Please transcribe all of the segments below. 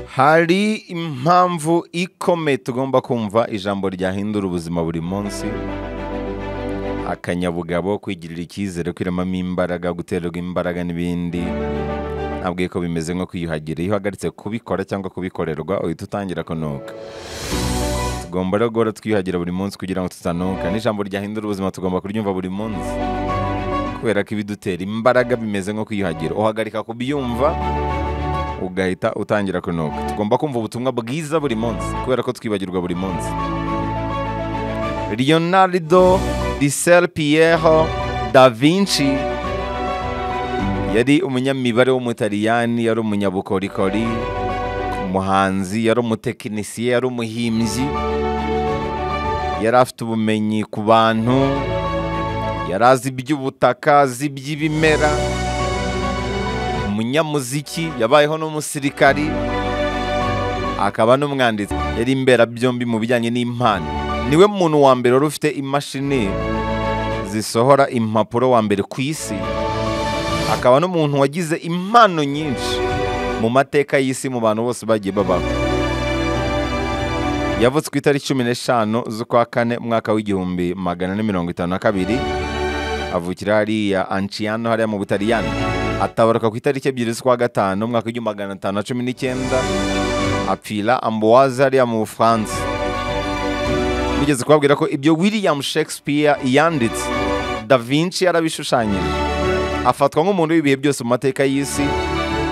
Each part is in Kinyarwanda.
hari impamvu ikomeye tugomba kumva ijambo ryahindura ubuzima buri munsi akanyabugabo kwigirira icyizere kwiremamo imbaraga guterwa imbaraga n'ibindi ntabwiye ko bimeze nko kwiyuhagira iyo uhagaritse kubikora cyangwa kubikorerwa uhita utangira kunuka tugomba rero guhora twiyuhagira buri munsi kugira ngo tutanuka n'ijambo ryahindura ubuzima tugomba kuryumva buri munsi kubera ko ibidutera imbaraga bimeze nko kwiyuhagira uhagarika kubyumva ugahita utangira kunuka tugomba kumva ubutumwa bwiza buri munsi kubera ko twibagirwa buri munsi leonardo disel pierre da vinci yari umunyamibare w'umutaliyani yari umunyabukorikori umuhanzi yari umutekinisiye yari umuhimbyi yari afite ubumenyi ku bantu yari azi iby'ubutaka azi iby'ibimera umunyamuziki yabayeho n'umusirikari akaba n'umwanditsi yari imberabyombi mu bijyanye n'impano niwe muntu wa mbere wari ufite imashini zisohora impapuro wa mbere ku isi akaba n'umuntu wagize impano nyinshi mu mateka y'isi mu bantu bose bagiye babaho yavuze ku itariki cumi n'eshanu z'ukwa kane umwaka w'igihumbi magana ane mirongo itanu na kabiri avukira hariya anciyano hariya mu butaliyani atabaruka ku itariki ebyiri z'ukwa gatanu umwaka w'igihumbi magana atanu na cumi n'icyenda apfira amboise hariya mu bufaransa nigeze kubabwira ko ibyo william shakespeare yanditse da vinci yarabishushanyije afatwa nk'umuntu w'ibihe byose mu mateka y'isi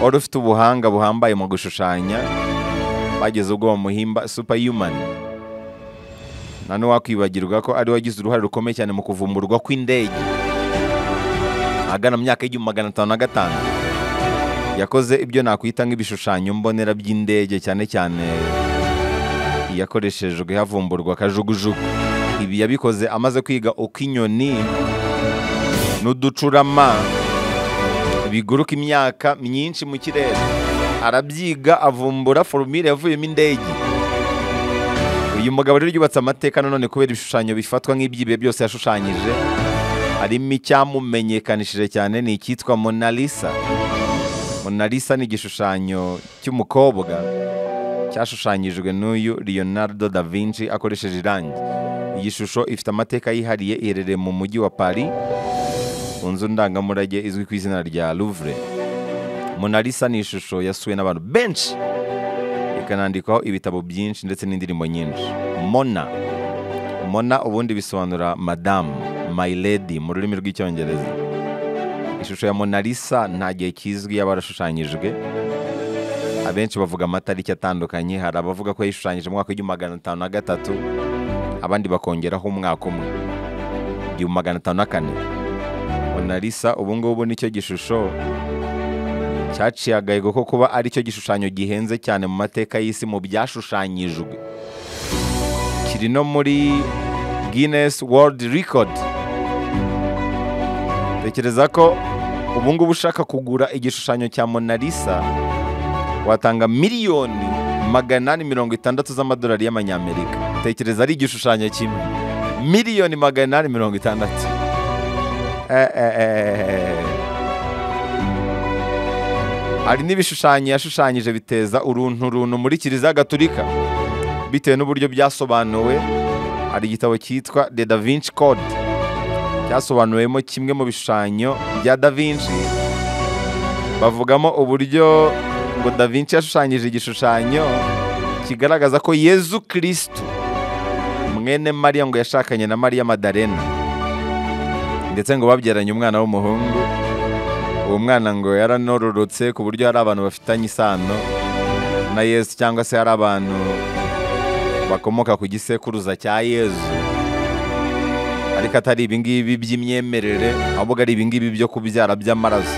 wari ufite ubuhanga buhambaye mu gushushanya bageze ubwo bamuhimba superhuman nta n'uwakwibagirwa ko ari we wagize uruhare rukomeye cyane mu kuvumburwa kw'indege ahagana mu myaka y'igihumbi magana atanu na gatanu yakoze ibyo nakwita nk'ibishushanyo mbonera by'indege cyane cyane iyakoreshejwe havumburwa kajugujugu ibi yabikoze amaze kwiga uko inyoni n'uducurama biguruka imyaka myinshi mu kirere arabyiga avumbura forumire yavuyemo indege uyu mugabo rero yubatse amateka nanone kubera ibishushanyo bifatwa nk'iby'ibihe byose yashushanyije harimo icyamumenyekanishije cyane ni icyitwa Mona Lisa Mona Lisa ni igishushanyo cy'umukobwa cyashushanyijwe n'uyu Leonardo da Vinci akoresheje irangi iyi shusho ifite amateka yihariye iherereye mu mujyi wa Paris ku nzu ndangamurage izwi ku izina rya Louvre Mona Lisa ni ishusho yasuwe n'abantu benshi ikanandikwaho ibitabo byinshi ndetse n'indirimbo nyinshi Mona Mona ubundi bisobanura madamu my lady mu rurimi rw'icyongereza ishusho ya Mona Lisa nta gihe kizwi yaba yarashushanyijwe abenshi bavuga amatariki atandukanye hari abavuga ko yishushanyije mu mwaka w'igihumbi magana atanu na gatatu abandi bakongeraho umwaka umwe igihumbi magana atanu na kane Mona Lisa ubu ngubu nicyo gishusho cyaciye agahigo ko kuba aricyo gishushanyo gihenze cyane mu mateka y'isi mu byashushanyijwe kiri no muri Guinness World Record tekereza ko ubu ngubu ushaka kugura igishushanyo cya Mona Lisa watanga miliyoni magana ane mirongo itandatu z'amadolari y'amanyamerika tekereza ari igishushanyo kimwe miliyoni magana ane mirongo itandatu Eh, eh, eh. hari n'ibishushanyo yashushanyije biteza uruntu runtu muri kiliziya gaturika bitewe n'uburyo byasobanuwe hari igitabo cyitwa The Da Vinci Code cyasobanuwemo kimwe mu bishushanyo bya Da Vinci bavugamo uburyo ngo Da Vinci yashushanyije igishushanyo kigaragaza ko Yezu Kristo mwene Mariya ngo yashakanye na Mariya Madalena ndetse ngo babyaranye umwana w'umuhungu uwo mwana ngo yaranororotse ku buryo hari abantu bafitanye isano na Yesu cyangwa se hari abantu bakomoka ku gisekuruza cya yezu ariko atari ibingibi by'imyemerere ahubwo ari ibingibi byo kubyara by'amaraso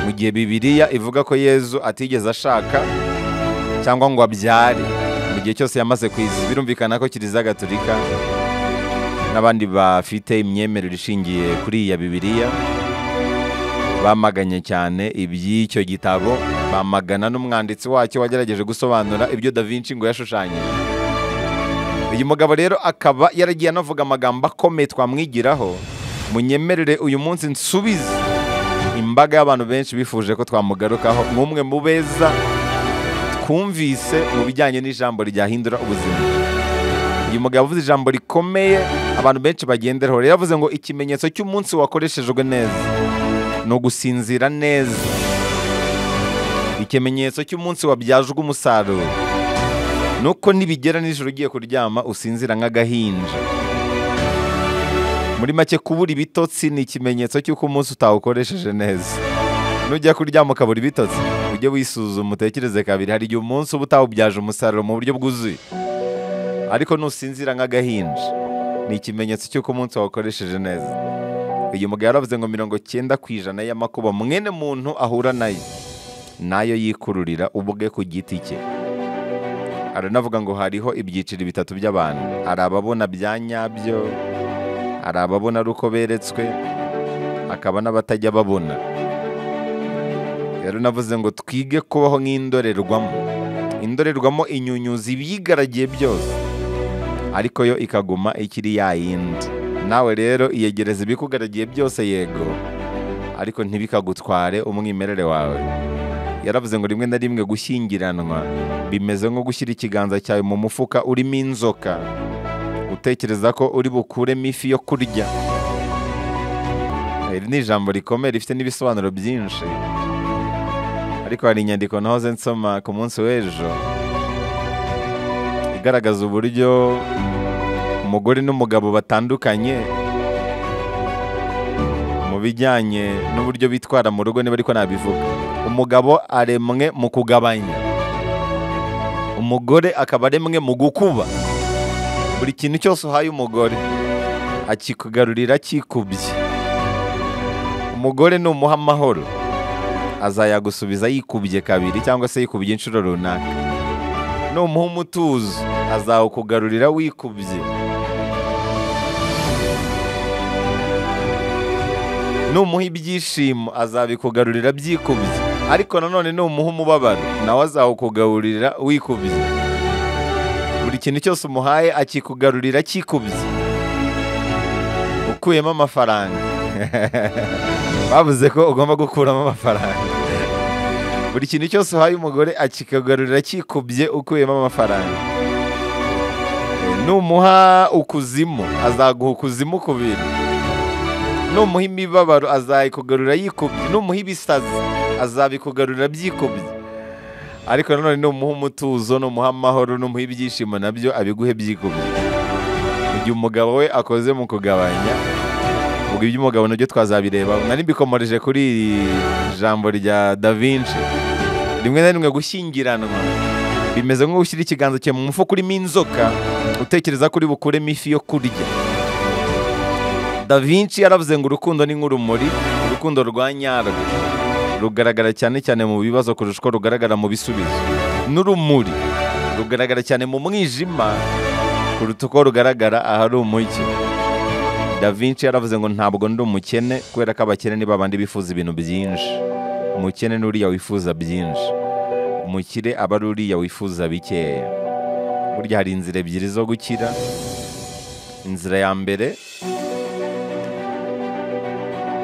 mu gihe bibiriya ivuga ko yezu atigeze ashaka cyangwa ngo abyare mu gihe cyose yamaze ku isi birumvikana ko kiliziya gatolika n'abandi bafite imyemerere ishingiye kuri iya bibiriya bamaganye cyane iby'icyo gitabo bamagana n'umwanditsi wacyo wagerageje gusobanura ibyo da Vinci ngo yashushanyije uyu mugabo rero akaba yaragiye anavuga amagambo akomeye twamwigiraho munyemerere uyu munsi nsubize imbaga y'abantu benshi bifuje ko twamugarukaho nk'umwe mu beza kumvise mu bijyanye n'ijambo ryahindura ubuzima uyu mugabo avuze ijambo rikomeye abantu benshi bagenderaho rero avuze ngo ikimenyetso cy'umunsi wakoreshejwe neza ni ugusinzira neza ikimenyetso cy'umunsi wabyajwe umusaruro nuko nibigera nijoro ugiye kuryama usinzira nk'agahinja muri make kubura ibitotsi ni ikimenyetso cy'uko umunsi utawukoresheje neza nujya kuryama ukabura ibitotsi ujye wisuzuma utekereze kabiri hari igihe umunsi uba utawubyaje umusaruro mu buryo bwuzuye ariko nusinzira nk'agahinja ni ikimenyetso cy'uko umunsi wawukoresheje neza uyu mugabo yaravuze ngo mirongo cyenda ku ijana y'amakuba mwene muntu ahura nayo nayo yikururira ubwe ku giti cye aranavuga ngo hariho ibyiciro bitatu by'abantu hari ababona bya nyabyo hari ababona ari uko beretswe hakaba n'abatajya babona rero navuze ngo twige kubaho nk'indorerwamo indorerwamo inyunyuza ibiyigaragiye byose ariko yo ikaguma ikiri ya yindi nawe rero iyegereza ibikugaragiye byose yego ariko ntibikagutware umwimerere wawe yaravuze ngo rimwe na rimwe gushyingiranwa bimeze nko gushyira ikiganza cyawe mu mufuka urimo inzoka utekereza ko uri bukuremo ifi yo kurya iri ni ijambo rikomeye rifite n'ibisobanuro byinshi ariko hari inyandiko nahoze nsoma ku munsi w'ejo igaragaza uburyo umugore n'umugabo batandukanye mu bijyanye n'uburyo bitwara mu rugo niba ariko nabivuga umugabo aremwe mu kugabanya umugore akaba aremwe mu gukuba buri kintu cyose uhaye umugore akikugarurira kikubye umugore numuha amahoro azayagusubiza yikubye kabiri cyangwa se yikubye inshuro runaka numuha umutuzo azawukugarurira wikubye numuha ibyishimo azabikugarurira byikubye ariko nanone numuha umubabaro nawe azawukugaburira wikubye buri kintu cyose umuhaye akikugarurira kikubye ukuyemo amafaranga bavuze ko ugomba gukuramo amafaranga buri kintu cyose uhaye umugore akikugarurira kikubye ukuyemo amafaranga numuha ukuzimu azaguha ukuzimu kubiri numuha imibabaro azayikugarurira yikubye numuha ibisazi azabikugarurira byikubye ariko nanone numuha umutuzo numuha amahoro numuha ibyishimo nabyo abiguhe byikubye mu gihe umugabo we akoze mu kugabanya ubwo iby'umugabo nabyo twazabireba nari mbikomoreje kuri iri jambo rya da vinci rimwe na rimwe gushyingiranwa bimeze nko gushyira ikiganza cyawe mu mufuka urimo inzoka utekereza ko uri bukuremo ifi yo kurya da vinci yaravuze ngo urukundo ni nk'urumuri urukundo rwa nyarwo rugaragara cyane cyane mu bibazo kurusha uko rugaragara mu bisubizo n'urumuri rugaragara cyane mu mwijima kuruta uko rugaragara ahari umujyi da vinci yaravuze ngo ntabwo ndi umukene kubera ko abakene ni babandi bifuza ibintu byinshi umukene ni uriya wifuza byinshi umukire aba ari uriya wifuza bikeya burya hari inzira ebyiri zo gukira inzira ya mbere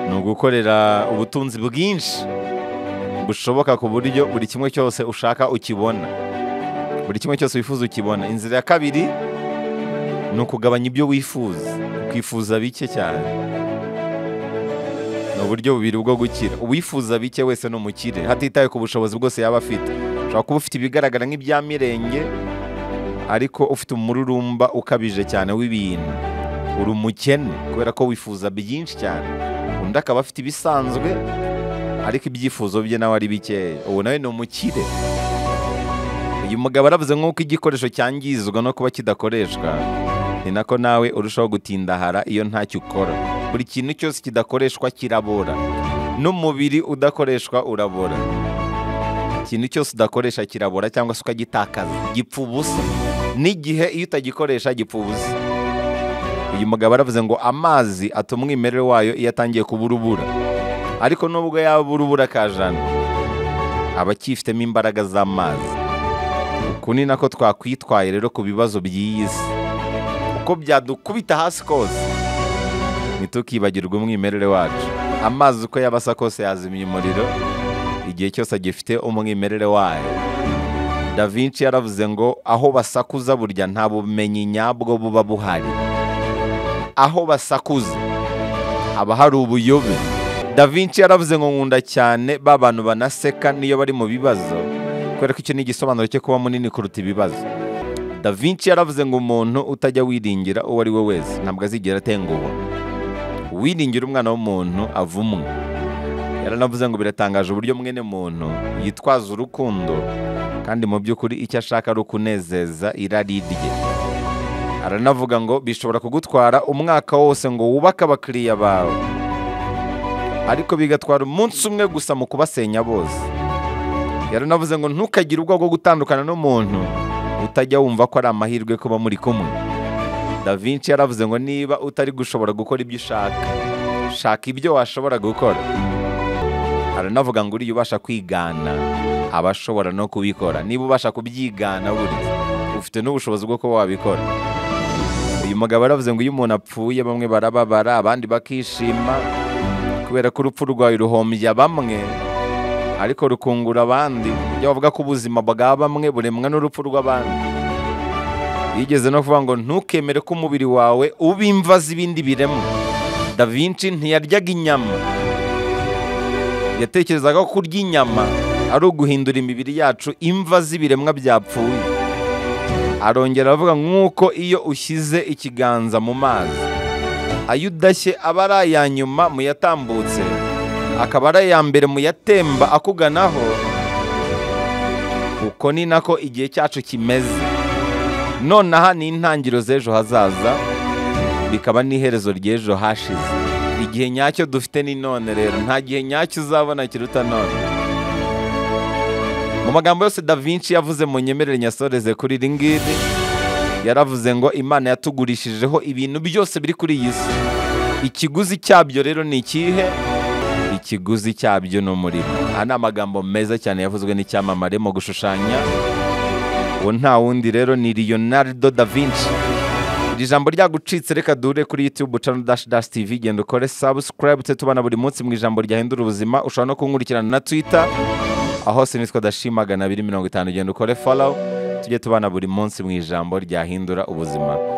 ni ugukorera ubutunzi bwinshi bushoboka ku buryo buri kimwe cyose ushaka ukibona buri kimwe cyose wifuza ukibona inzira ya kabiri ni ukugabanya ibyo wifuza ukifuza bike cyane ni uburyo bubiri bwo gukira uwifuza bike wese ni umukire hatitawe ku bushobozi bwose yaba afite ushobora kuba ufite ibigaragara nk'ibya mirenge ariko ufite umururumba ukabije cyane w'ibintu uri umukene kubera ko wifuza byinshi cyane undi akaba afite ibisanzwe ariko ibyifuzo bye nawe ari bikeya ubu nawe ni umukire uyu mugabo aravuze nk'uko igikoresho cyangizwa no kuba kidakoreshwa ni nako nawe urushaho gutindahara iyo ntacyo ukora buri kintu cyose kidakoreshwa kirabora n'umubiri udakoreshwa urabora ikintu cyose udakoresha kirabora cyangwa se ukagitakaza gipfa ubusa n'igihe iyo utagikoresha gipfa ubusa uyu mugabo aravuze ngo amazi atuma umwimerere wayo iyo atangiye kubura ubura ariko nubwo yabura ubura kajana aba akifitemo imbaraga z'amazi uku ni nako twakwitwaye rero ku bibazo by'iyi si uko byadukubita hasi kose ntitukibagirwe umwimerere wacu amazi uko yaba asa kose yazimya umuriro igihe cyose agifite umwimerere wayo da vinci yaravuze ngo aho basakuza burya nta bumenyi nyabwo buba buhari aho basakuza haba hari ubuyobe da vinci yaravuze ngo nkunda cyane ba bantu banaseka n'iyo bari mu bibazo kubera ko icyo ni igisobanuro cyo kuba munini kuruta ibibazo da vinci yaravuze ngo umuntu utajya wiringira uwo ari we wese ntabwo azigera atenguha uwiringira umwana w'umuntu avumwe yaranavuze ngo biratangaje uburyo mwene muntu yitwaza urukundo kandi mu by'ukuri icyo ashaka ari ukunezeza irari rye aranavuga ngo bishobora kugutwara umwaka wose ngo wubake abakiriya bawe ariko bigatwara umunsi umwe gusa mu kubasenya bose yaranavuze ngo ntukagire ubwoba bwo gutandukana n'umuntu utajya wumva ko ari amahirwe kuba muri kumwe da vinci yaravuze ngo niba utari gushobora gukora ibyo ushaka shaka ibyo washobora gukora aranavuga ngo uriya ubasha kwigana aba ashobora no kubikora niba ubasha kubyigana buriya ufite n'ubushobozi bwo kuba wabikora uyu mugabo yaravuze ngo iyo umuntu apfuye bamwe barababara abandi bakishima kubera ko urupfu rwawe ruhombya bamwe ariko rukungura abandi ibyo bavuga ko ubuzima bwa bamwe buremwa n'urupfu rw'abandi yigeze no kuvuga ngo ntukemere ko umubiri wawe uba imva z'ibindi biremwa da vinci ntiyaryaga inyama yatekerezaga ko kurya inyama ari uguhindura imibiri yacu imva z'ibiremwa byapfuye arongera aravuga nk'uko iyo ushyize ikiganza mu mazi ayo udashye aba ari aya nyuma mu yatambutse akaba ari aya mbere mu yatemba akuganaho uko ni nako igihe cyacu kimeze nonaha ni intangiriro z'ejo hazaza bikaba n'iherezo ry'ejo hashize igihe nyacyo dufite ni none rero nta gihe nyacyo uzabona kiruta none mu magambo yose da vinci yavuze mu nyemerere nyasoreze kuri iri ngiri yaravuze ngo imana yatugurishijeho ibintu byose biri kuri iyi si ikiguzi cyabyo rero ni ikihe ikiguzi cyabyo ni umurimo aha ni amagambo meza cyane yavuzwe n'icyamamare mu gushushanya uwo nta wundi rero ni leonardo da vinci iri jambo ryagucitse reka duhure kuri youtube channel dash dash tv genda ukore subscribe tujye tubana buri munsi mu ijambo ryahindura ubuzima ushobora no kunkurikirana na twitter aho se nitwa dashima magana abiri mirongo itanu genda ukore follow tujye tubana buri munsi mu ijambo ryahindura ubuzima